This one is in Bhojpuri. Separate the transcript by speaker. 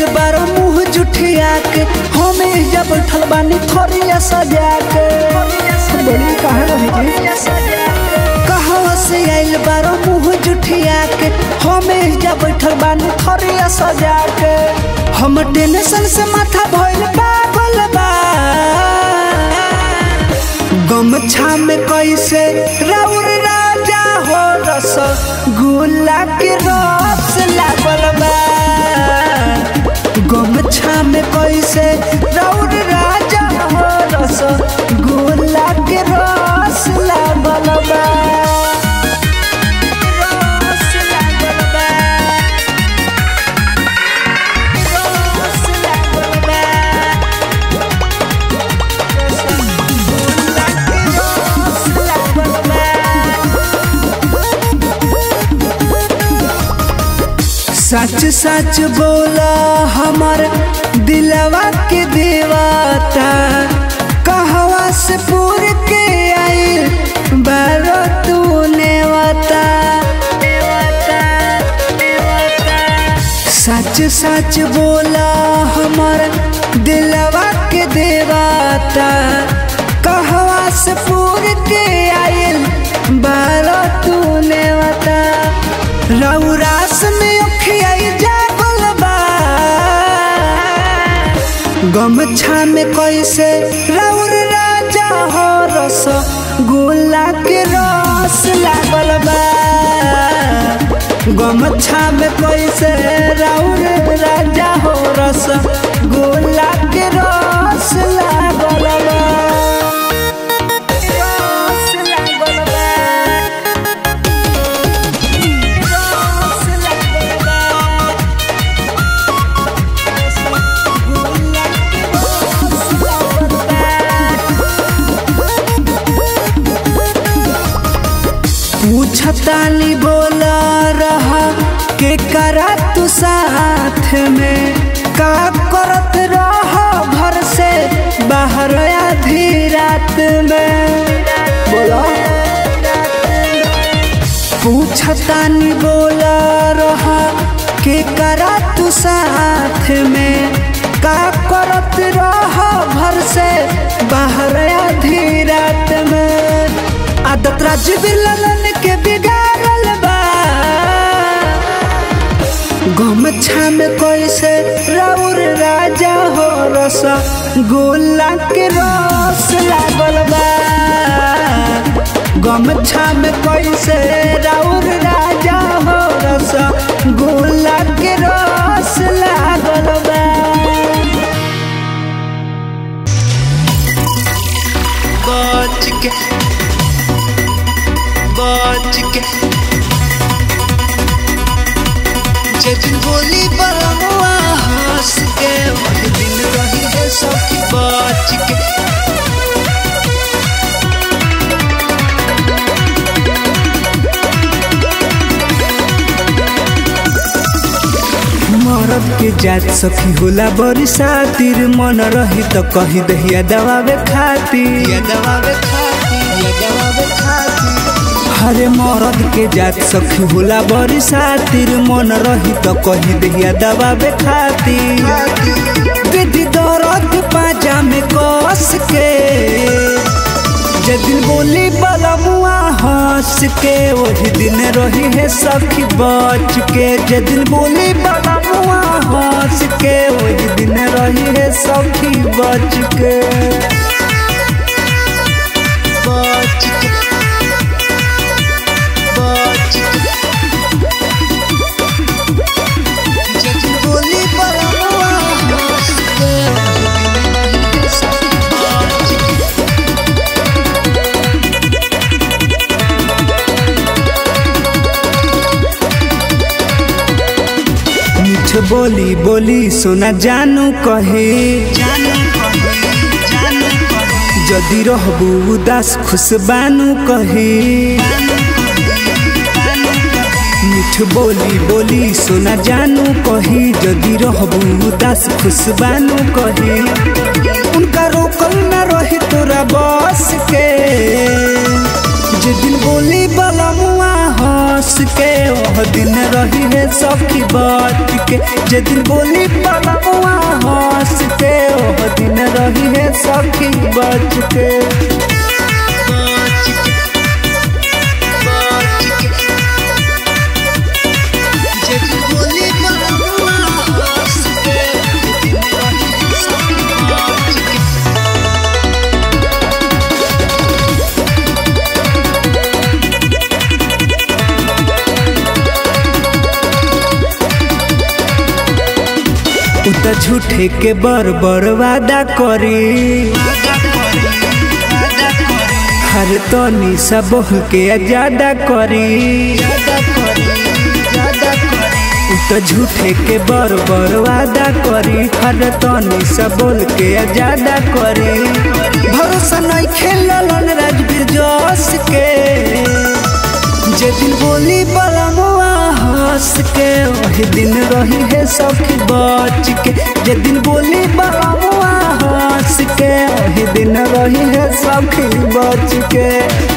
Speaker 1: आइल बारो मुंह जुठिया के हमें जब बैठल बानी थोरिया सजा के बड़ी कहाँ रही जी कहवा से आइल बारो मुंह जुठिया के हमें जब बैठल बानी थोरिया सजा के हम टेंशन से माथा भइल पागल बा गमछा में कैसे राउर राजा हो रस गुला के रस लागल बा गमछा में कैसे राउर राजा हो रस गुला के रस लागल बा रस लागल बा रस लागल बा सच सच बोला हमार दिलवा के देवता कहवा से पूर के आइल बारो तू नेवता सच सच बोला हमार दिलवा के देवता कहवा से पूर के आइल बारो तू नेवता रौरास में अखियाई जागल बा गमछा में कैसे रौर राजा हो रस गोला के रस लागल बा गमछा में कैसे रौर राजा हो रस गोला के रस लागल बा रस लागल बा रस लागल बा गोला के रस लागल बा पूछतानी बोला रहा के करा तू साथ में का करत रहा घर से बाहर आधी रात में बोला पूछतानी बोला रहा के करा तू साथ में का करत रहा घर से बाहर आधी रात में आदत राजवीर ललन के बिगाड़ल बा गमछा में कैसे राउर राजा हो रस गोला के रस लागल बा गमछा में कैसे राउर राजा हो रस गोला के रस लागल बा
Speaker 2: बच के बच के जब बोली बलमुआ हंस के वही दिन रही है सखी बच के
Speaker 1: मरद के जात सखी होला बड़ी सातिर मन रही तो कही दहिया दबावे खातिर
Speaker 2: ये दबावे खाती ये दबावे खाती
Speaker 1: हरे मरद के जात सखी होला बड़ी सातिर मन रही तो कही दहिया दबावे खातिर दीदी दर्द पाजा में कस के जदिन बोली बलमुआ हंस के वही दिन रही है सखी बच के जदिन बोली बलमुआ हंस के वही दिन रही है सखी बच के
Speaker 2: बच के बच के जब बोली बलमुआ हंस के वही दिन रही है सखी बच के
Speaker 1: मीठ बोली बोली सोना जानू कहे
Speaker 2: जानू कहे जानू कहे
Speaker 1: जदि रहबू उदास खुश बानू कहे मीठ बोली बोली सोना जानू कही जदि रहबू उदास खुश बानू कही उनका रोकल न रही तोरा बस के जे दिन बोली बलमुआ हंस हंस के वह दिन रही है सखी बच के जे दिन बोली बलमुआ हंस के वह दिन रही है सखी बच के
Speaker 2: बच के बच के जब बोली बलमुआ हंस के दिन रही है सखी बच के
Speaker 1: उ त झूठे के बर बर वादा करी
Speaker 2: वादा करी वादा करी
Speaker 1: हर तनी सब के ज्यादा करी
Speaker 2: ज्यादा करी ज्यादा करी
Speaker 1: उ त झूठे के बर बर वादा करी हर तनी सब बोल के ज्यादा करी भरोसा नहीं खेलन राजवीर जोश के जे दिन बोली बलमुआ हंस के वही दिन रही है सखी बच के जे दिन बोली बलमुआ हंस के वही दिन रही है सखी बच के